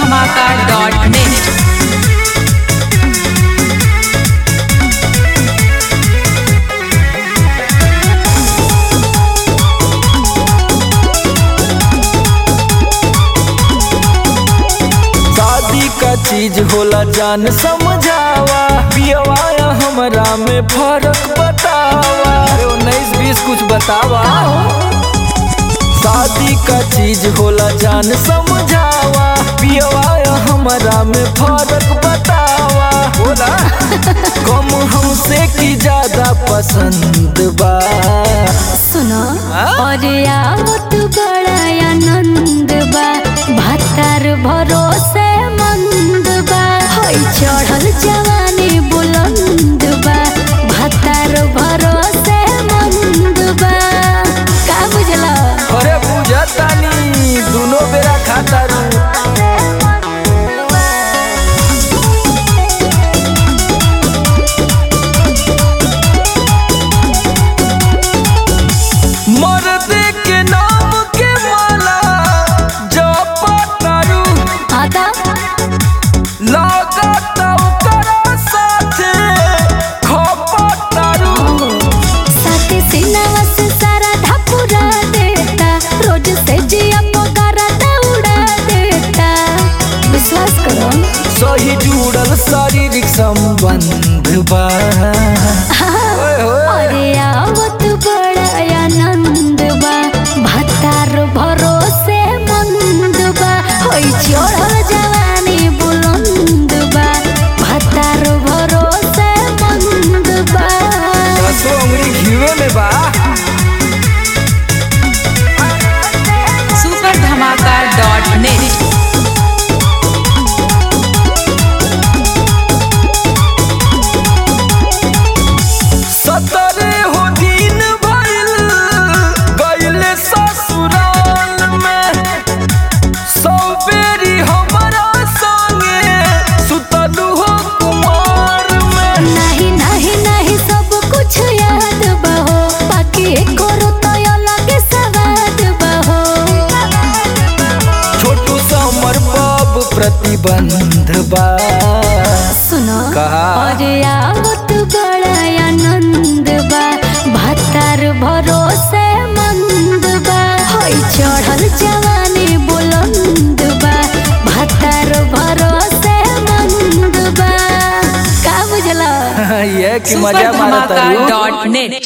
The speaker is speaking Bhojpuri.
धमाका डॉट नेट शादी का चीज होला जान समझावा पियवाया हमरा में फर्क बतावा अरे उन्नीस बीस कुछ बतावा शादी का चीज होला जान समझावा पियवाया हमरा में फर्क बतावा बोला कम हमसे की ज्यादा पसंद बा सुनो हाँ? और आवत बड़ा आनंद बा भातार भरोसे मंद बा होई चढ़ल जवानी बुलंद बा भातार भरोसे मंद बा का बुझला अरे बुझतानी दोनों बेरा खाता रू मर्द के नाम के माला जपतारू आता लागत ओकरा साथे खपतारू साथे सिनावा से सारा ढापुरा देता रोज से जिया पगारा दौड़ा देता विश्वास करो सही जुड़ल शारीरिक संबंध बा ओए होए। अरे आवत बड़ा आनंद बा भातार भरोसे मंद बा होई चढ़ल जवानी बुलंद बा भातार भरोसे मंद बा दसो उंगली घीवे में बा सुपर धमाका डॉट नेट सतरे हो दिन भइल गइले ससुराल में सौ बेरी हमरा संगे सुतलू हो कुमार में नहीं नहीं नहीं सब कुछ याद बहो बाकी करो तो अलग सवाद बहो छोटू समर बाब प्रतिबंध बा सुनो कहा? और आवत बड़ा आनंद बा भातार भरोसे मंद बा होई चढ़ल जवानी बुलंद बा भातार भरोसे मंद बा का बुझला ये कि सुपर मजा मारता धमाका डॉट नेट